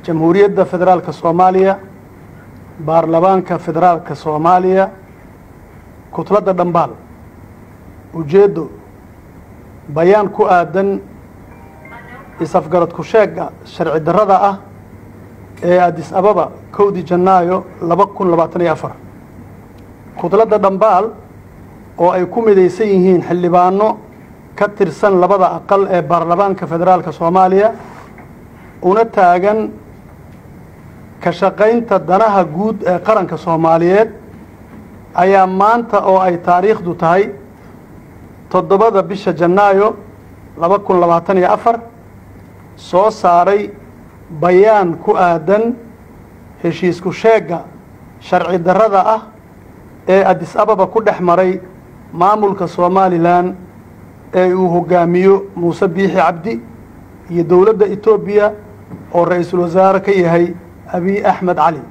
jamhuuriyadda federaalka soomaaliya baarlamaanka federaalka soomaaliya kutladda dhambaal ujeeddo bayaan ku aadan is-afgarad ku sheega sharci darrada ah ee adis ababa kowdii janaayo laba kun labaatan iyo afar kudladda dhambaal oo ay ku midaysan yihiin xildhibaano ka tirsan labada aqal ee baarlamaanka federaalka soomaaliya una taagan ka shaqaynta danaha guud ee qaranka soomaaliyeed ayaa maanta oo ay taariikhdu tahay toddobada bisha janaayo laba kun labaatan iyo afar soo saaray bayaan ku aadan heshiisku sheegga sharci darrada ah ee adis ababa ku dhex maray maamulka somalilan ee uu hogaamiyo muuse biixi cabdi iyo dowladda etoobiya oo ra-iisul wasaare ka yahay abiy axmed cali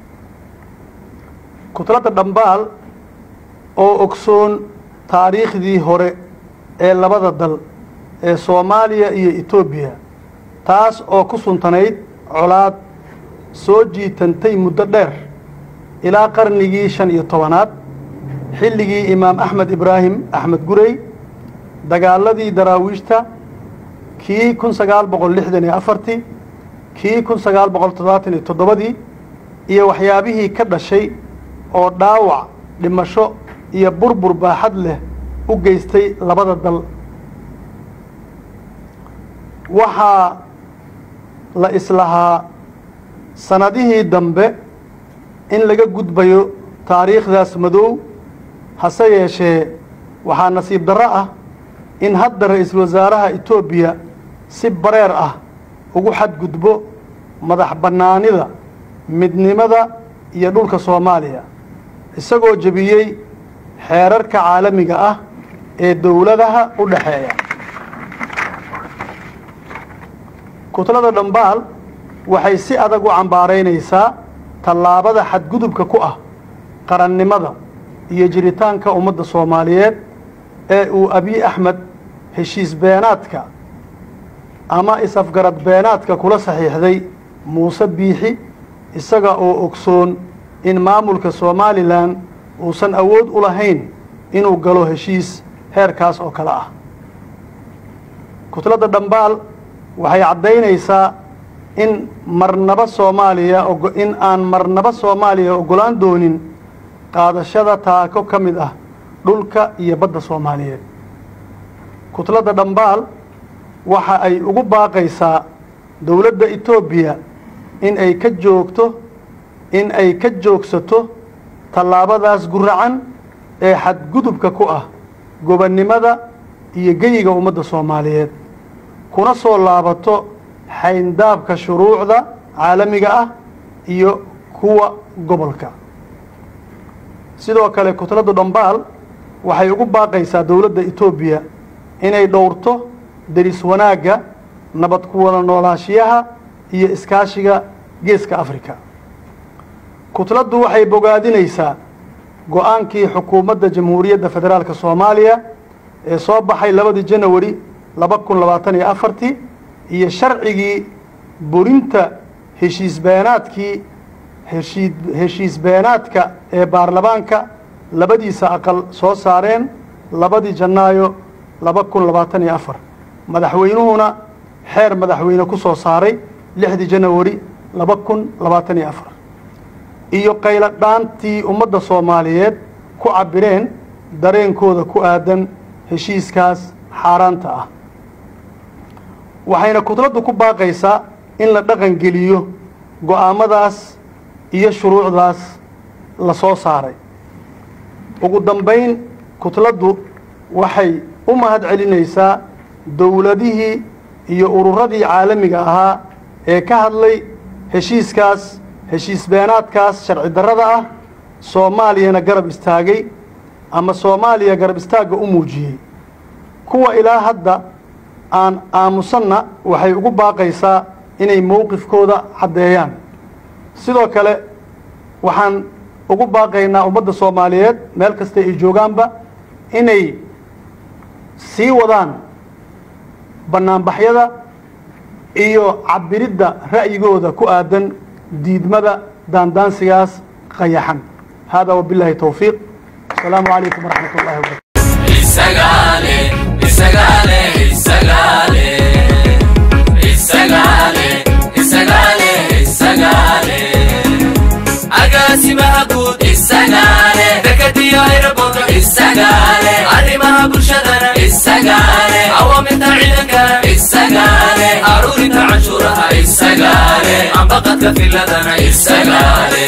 kutladda dhambaal oo ogsoon taariikhdii hore ee labada dal ee soomaaliya iyo etoobiya taas oo ku suntanayd colaad soo jiitantay muddo dheer ilaa qarnigii shan iyo tobanaad xilligii imaam axmed ibraahim axmed gurey dagaaladii daraawiishta kii kun sagaal boqol lixdan iyo afartii kii kun sagaal boqol toddobaatan iyo toddobadii iyo waxyaabihii ka dhashay oo dhaawac dhimasho iyo burbur baaxad leh u geystay labada dal waxaa la islahaa sannadihii dambe in laga gudbayo taariikhdaas madow hase yeeshee waxaa nasiib darro ah in hadda ra-iisul wasaaraha etoobiya si bareer ah ugu xadgudbo madax bannaanida midnimada iyo dhulka soomaaliya isagoo jebiyey xeerarka caalamiga ah ee dowladaha u dhexeeya kutlada dhambaal waxay si adag u cambaaraynaysaa tallaabada xadgudubka ku ah qarannimada iyo jiritaanka ummadda soomaaliyeed ee uu abiy axmed heshiis beenaadka ama is-afgarad beenaadka kula saxiixday muuse biixi isaga oo ogsoon in maamulka somalilan uusan awood u lahayn inuu galo heshiis heerkaas oo kale ah kutladda dhambaal waxay caddaynaysaa in marnaba soomaaliya in aan marnaba soomaaliya oggolaan doonin qaadashada taako ka mid ah dhulka iyo badda soomaaliyeed kutladda dhambaal waxa ay ugu baaqaysaa dowladda etoobiya in ay ka joogto in ay ka joogsato tallaabadaas guracan ee xadgudubka ku ah gobonnimada iyo geyiga ummadda soomaaliyeed kuna soo laabato xayndaabka shuruucda caalamiga ah iyo kuwa gobolka sidoo kale kutladdu dhambaal waxay ugu baaqaysaa dowladda etoobiya inay dhowrto deris wanaagga nabad ku wada noolaashiyaha iyo iskaashiga geeska afrika kutladdu waxay bogaadinaysaa go-aankii xukuumadda jamhuuriyadda federaalka soomaaliya ee soo baxay labadii janawari laba kun labaatan iyo afartii iyo sharcigii burinta heshiis beenaadkii heshii heshiis beenaadka ee baarlamaanka labadiisa aqal soo saareen labadii janaayo laba kun labaatan iyo afar madaxweynuhuna xeer madaxweyne ku soo saaray lixdii janawari laba kun labaatan iyo afar iyo qaylo dhaantii ummadda soomaaliyeed ku cabireen dareenkooda ku aadan heshiiskaas xaaraanta ah waxayna kutladdu ku baaqaysaa in la dhaqan geliyo go-aamadaas iyo shuruucdaas la soo saaray ugu dambayn kutladdu waxay u mahad celinaysaa dowladihii iyo ururadii caalamiga ahaa ee ka hadlay heshiiskaas heshiis beenaadkaas sharci darrada ah soomaaliyana garab istaagay ama soomaaliya garab istaagga u muujiyey kuwa ilaa hadda aan aamusanna waxay ugu baaqaysaa inay mowqifkooda caddeeyaan sidoo kale waxaan ugu baaqaynaa ummadda soomaaliyeed meel kasta ay joogaanba inay sii wadaan bannaanbaxyada iyo cabiridda ra'yigooda ku aadan diidmada daandaansigaas qayaxan hada wabillahi towfiiq asalaamu calaykum waraxmat ullahi wabarakatu isagaale isagaale isagaale isagaale isagaale isagaale agaasimaha guud isagaale dekadiyo aeroboorto isagaale arrimaha bulshadana isagaale awaamirta ciidankana isagaale aruurinta canshuuraha isagaale ambaqadka filadana isagaale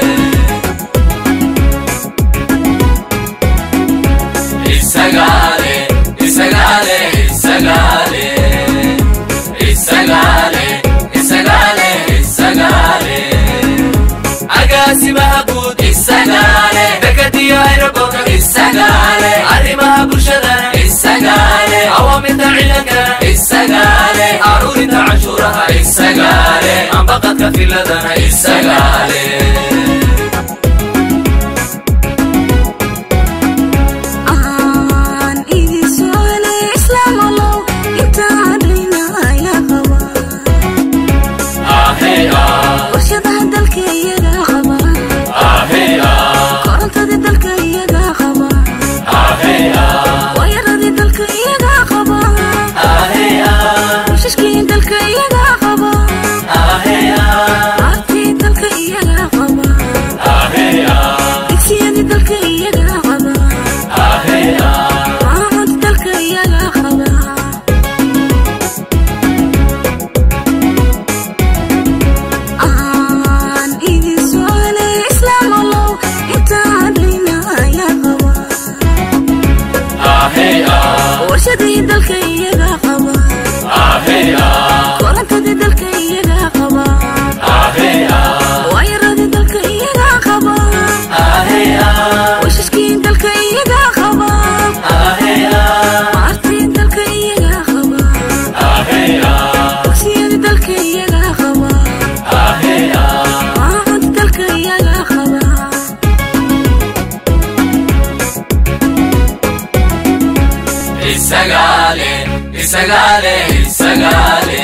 isagaale isagaale isagaale isagaale isagaale isagaale agaasimaha guud isagaale dekadiyo aeroboorto isagaale arrimaha bulshadana isagaale awaamirta ciidankana isagaale aruurinta canshuuraha isagaale ambaqadka filadana isagaale aan idin socole islaam allow intaan dhayna ayaa qaba ahey ah warshadaha dalka iyaga qaba ahey ah korontadii dalka iyaga qaba ahey ah waayaradii dalka iyaga qaba ahey ah washashkii dalka iyaga qaba ahey ah aartii dalka iyaga qaba ahey ah digsiyadii dalka iyaga qaba ahey ah maamud dalka iyaga qaba aan idin socole islaam allow intaan dhayna ayaa qaba ahey ah warshadii dalka iyaga qaba ahey ah korontadii dalka iyaga qaba ahey ah waayaradii dalka iyaga qaba ahey ah washashkii dalka iyaga qaba ahey ah maartii dalka iyaga qaba ahey ah dugsiyadii dalka iyaga qaba ahey ah maamud dalka iyaga qaba isagaale isagaale isagaale